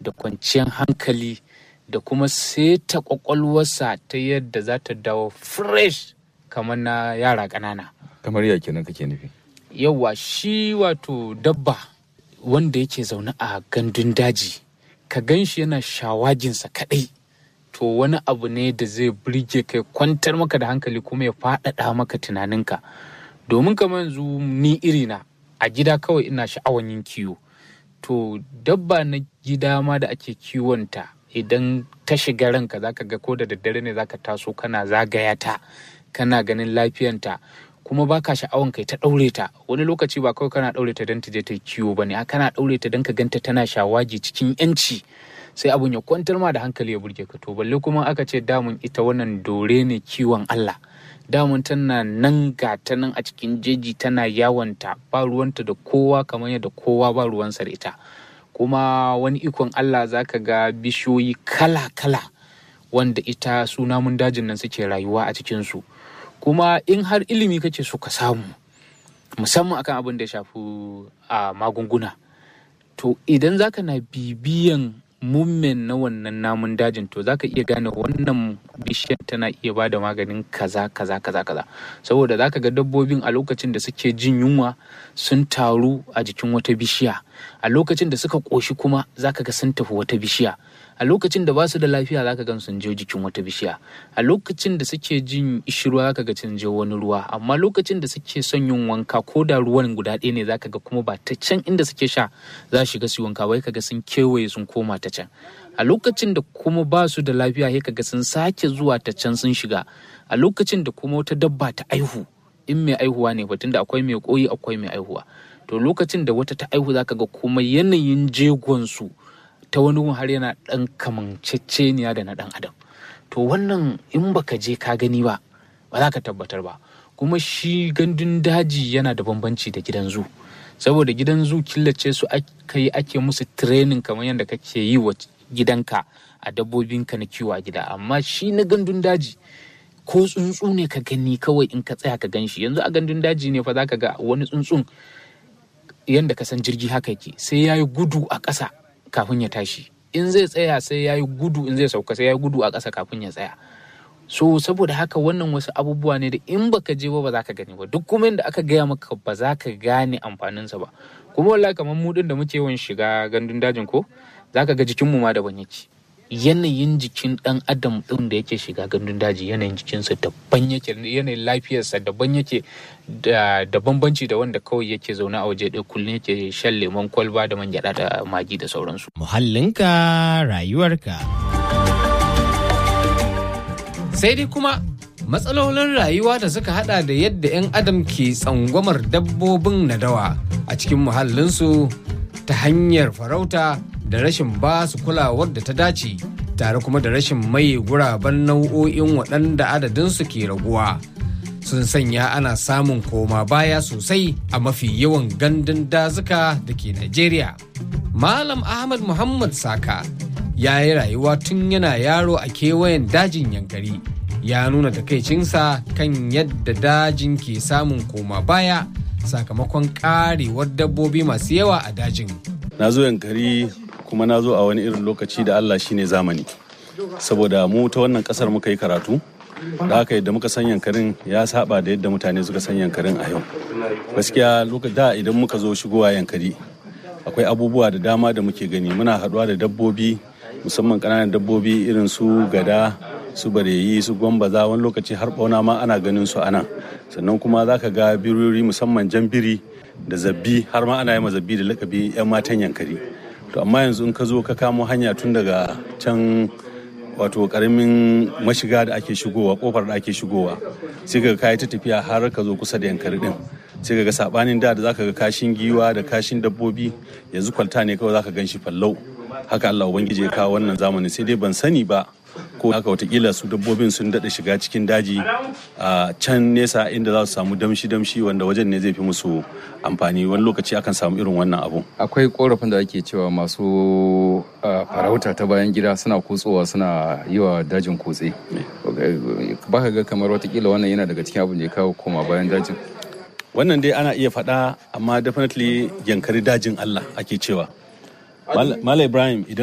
da kwanciyar hankali da kuma seta kwakwalwarsa ta yadda za ta dawo fresh kamar na yara ƙanana kamar ya kenan kake nufi yawa shi wato dabba wanda yake zaune a gandun daji ka gan shi yana shawaginsa kaɗai to wani abu ne da zai burge kai kwantar maka da hankali kuma ya faɗaɗa maka tunaninka domin kamar yanzu ni irina a gida kawai ina sha'awan yin kiwo to dabba na gida ma da ake kiwonta idan ta shiga ranka zaka ga ko da daddare ne zaka taso kana zagaya ta kana ganin lafiyanta kuma baka sha'awan kai ta ɗaure ta wani lokaci ba kawai kana ɗaure ta don ta je ta kiwo ba ne kana ɗaure ta don ka ganta tana shawagi cikin yanci sai abun ya kwantar ma da hankali ya burge ka to balle kuma aka ce damun ita wannan dore ne kiwon Allah damun tana nan ga ta nan a cikin jeji tana yawanta ba ruwanta da kowa kamar yadda kowa ba ruwansa da ita kuma wani ikon Allah zaka ga bishiyoyi kala-kala wanda ita su namun dajin nan suke rayuwa a cikinsu kuma in har ilimi kake so ka samu musamman akan abin da ya shafi a magunguna to idan zaka na bibiyan mummen na wannan namun dajin to zaka iya gane wannan bishiyar tana iya ba da maganin kaza kaza kaza kaza saboda zaka ga dabbobin a lokacin da suke jin yunwa sun taru a jikin wata bishiya a lokacin da suka ƙoshi kuma zaka ga sun tafi wata bishiya a lokacin da ba su da lafiya zaka gan sun je jikin wata bishiya a lokacin da suke jin ishirwa zaka ga sun je wani ruwa amma lokacin da suke son yin wanka ko da ruwan guda ɗaya ne zaka ga kuma ba ta can inda suke sha za su shiga su wanka bai kaga sun kewaye sun koma ta can a lokacin da kuma ba su da lafiya sai kaga sun sake zuwa ta can sun shiga a lokacin da kuma wata dabba ta aihu in mai aihuwa ne batun da akwai mai koyi akwai mai aihuwa to lokacin da wata ta aihu zaka ga kuma yanayin jegon su ta wani har yana ɗan kamanceceniya da na ɗan adam to wannan in baka je ka gani ba ba za ka tabbatar ba kuma shi gandun daji yana da bambanci da gidan zu saboda gidan zu killace su aka yi ake musu training kamar yadda kake yi wa gidanka a dabbobinka na kiwo a gida amma shi na gandun daji ko tsuntsu ne ka gani kawai in ka tsaya ka gan shi yanzu a gandun daji ne fa za ka ga wani tsuntsun yadda ka san jirgi haka yake sai ya yi gudu a ƙasa kafin ya tashi in zai tsaya sai ya yi gudu in zai sauka sai ya yi gudu a ƙasa kafin ya tsaya so saboda haka wannan wasu abubuwa ne da in baka je ba ba za ka gani ba duk kuma inda aka gaya maka ba za ka gane amfaninsa ba kuma wallahi kamar mu din da muke yawan shiga gandun dajin ko za ka ga jikinmu ma daban yake yanayin jikin dan adam din da yake shiga gandun daji yanayin jikinsa daban yake yanayin lafiyarsa daban yake da bambanci da wanda kawai yake zaune a waje ɗaya kullum yake shan lemon kwalba da man gyaɗa da magi da sauransu. Muhallinka rayuwarka. Sai dai kuma matsalolin rayuwa da suka hada da yadda 'yan adam ke tsangwamar dabbobin nadawa a cikin muhallinsu ta hanyar farauta da rashin ba su kulawar da ta dace tare kuma da rashin mai guraben nau'o'in waɗanda adadinsu ke raguwa sun sanya ana samun koma baya sosai a mafi yawan gandun dazuka da ke Najeriya. Malam Ahmad Muhammad Saka ya yi rayuwa tun yana yaro a kewayen dajin yankari ya nuna takaicinsa kan yadda dajin ke samun koma baya sakamakon karewar dabbobi masu yawa a dajin. Na zo yankari kuma na zo a wani irin lokaci da Allah shine zamani saboda mu ta wannan kasar muka yi karatu da haka yadda muka san yankarin ya saba da yadda mutane suka san yankarin a yau gaskiya da idan muka zo shigowa yankari akwai abubuwa da dama da muke gani muna haɗuwa da dabbobi musamman ƙananan dabbobi irin su gada su bareyi su gwambaza wani lokaci har bauna ma ana ganin su anan sannan kuma za ka ga birori musamman jan biri da zabbi har ma ana yi zabbi da lakabi 'yan matan yankari to amma yanzu in ka zo ka kamo hanya tun daga can wato karamin mashiga da ake shigowa kofar da ake shigowa sai ka kayi ta tafiya har ka zo kusa da yankari din sai ka ga sabanin da da zaka ga kashin giwa da kashin dabbobi yanzu kwalta ne kawai zaka gan shi fallau haka Allah ubangiji ya kawo wannan zamanin sai dai ban sani ba ko haka watakila su dabbobin sun daɗa shiga cikin daji a can nesa inda za su samu damshi-damshi wanda wajen ne zai fi musu amfani wani lokaci akan samu irin wannan abu akwai korafin da ake cewa masu farauta ta bayan gida suna kutsowa suna yi wa dajin kutse ba ka ga kamar watakila wannan yana daga cikin abin da ya kawo koma bayan dajin wannan dai ana iya faɗa amma definitely yankari dajin Allah ake cewa Mala Ibrahim idan